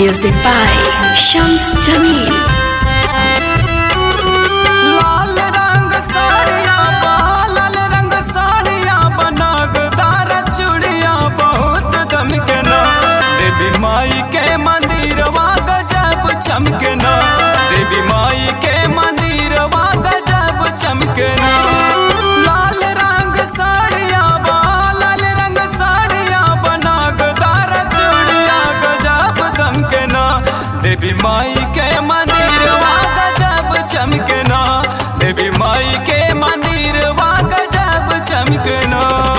Music by Shams Jamil. लाल रंग साड़िया बा लाल रंग साड़िया बनागदार चूड़िया बहुत दमकना देवी माई के मंदिरवा गजब चमकना देवी माई के मंदिरवा गजब चमकना लाल रंग साड़िया बा लाल रंग साड़िया बनागदार चूड़िया गजब दमकना देवी माई के मंदिरवा गजब चमकना देवी माई के मंदिर वा गजब चमकना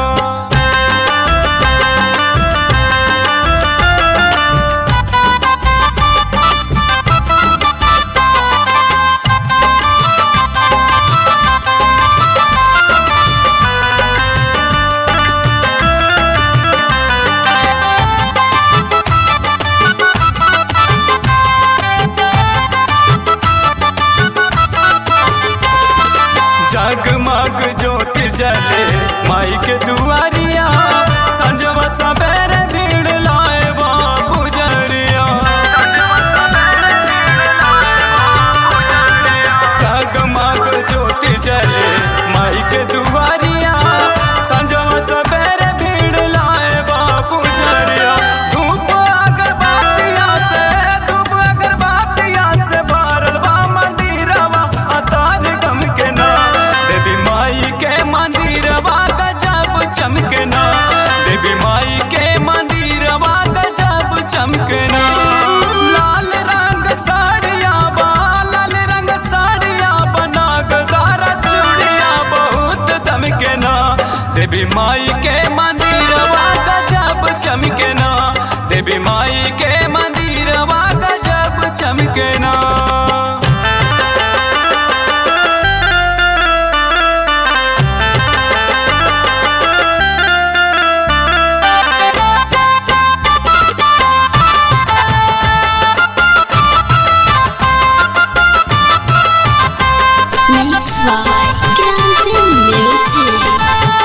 जगमग ज्योत जले माई के दुआरिया संजवा सबेरे भीड़ लाए बा पुजरिया जगमग ज्योत जले माई के दुआरिया संजवा सबेरे भीड़ लाए बा पुजरिया धूप अगरबत्तिया से धूप अगरबत्तिया से भरल बा मंदिरवा अतार गम के ना देवी माई के मंदिरवा गजब चमकना देवी माई के मंदिरवा गजब चमकना लाल रंग साड़िया बा लाल रंग साड़िया बनागदार चूड़िया बहुत दमकना देवी माई के मंदिरवा गजब चमकना देवी माई के मंदिरवा गजब चमकना Mix by Grande Music.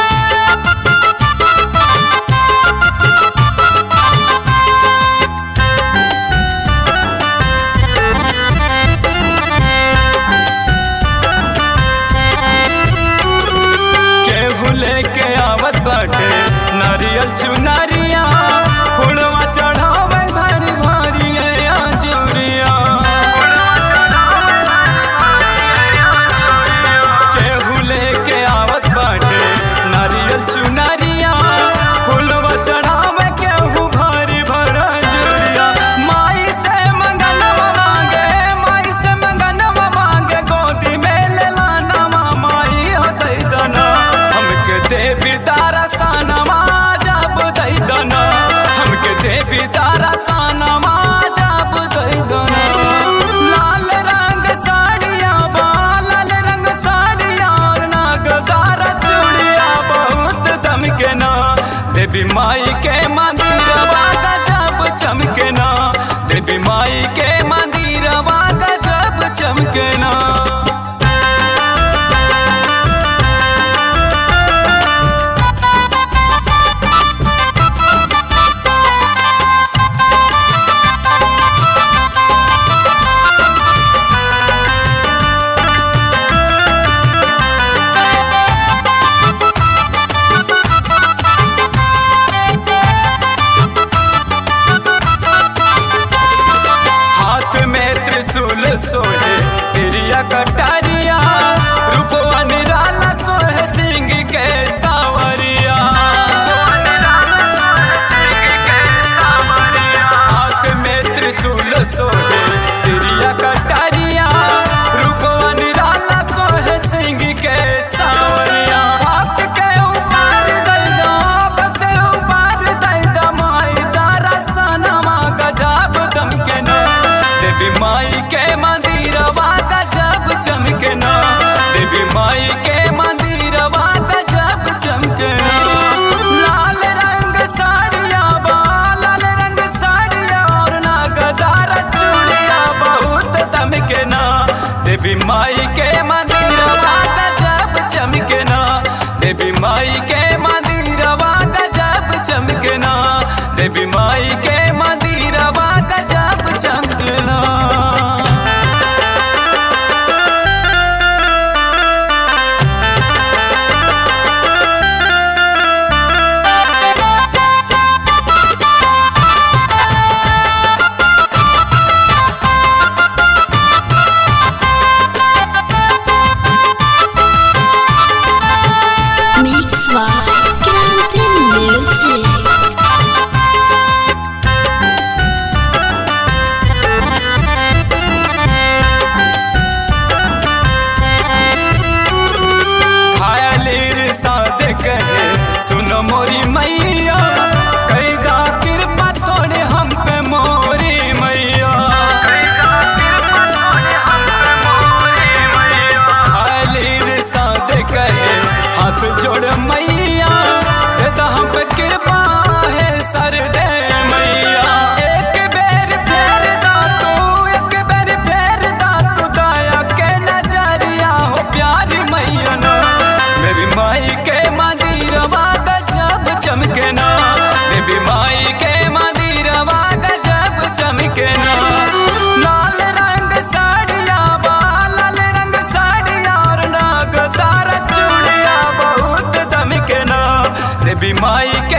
केहू लेके आवत बाटे नारियल चुनरिया फुलवा चढ़ावे भारी भारी आजूरिया केहू लेके आवत बाटे नारियल चुनरिया फुलवा चढ़ावे केहू भारी भरा जुरिया माई से मंगनवा मांगे माई से मंगनवा मांगे गोदी में लेला नवा माई हो दई दना हमके देवी तारा सानवा जब दई दना हमके देवी तारा सानवा जब दई दना लाल रंग साड़िया बा लाल रंग साड़िया और नागदार चूड़िया बहुत दमकना देवी माई के मंदिरवा गजब चमकना देवी माई के मंदिरवा गजब चमकना हाथ में त्रिशूल सोहे तिरिया कटारिया रूपवा निराला सोहे सिंह के सावरिया हाथ में त्रिशूल सोहे तिरिया कटारिया रूपवा निराला सोहे सिंह के सावरिया हाथ के ऊपर दई दो हाथ के ऊपर दई दो माई तारा सनमा गजब दमकना देवी माई के मंदिरवा गजब चमकना देवी माई के मंदिरवा गजब चमकना लाल रंग साड़िया बा लाल रंग साड़िया और नागदार चूड़िया बहुत दमकना देवी माई के मंदिरवा गजब चमकना देवी माई के मंदिरवा गजब चमकना देवी माई के मंदिरवा गजब देवी माई के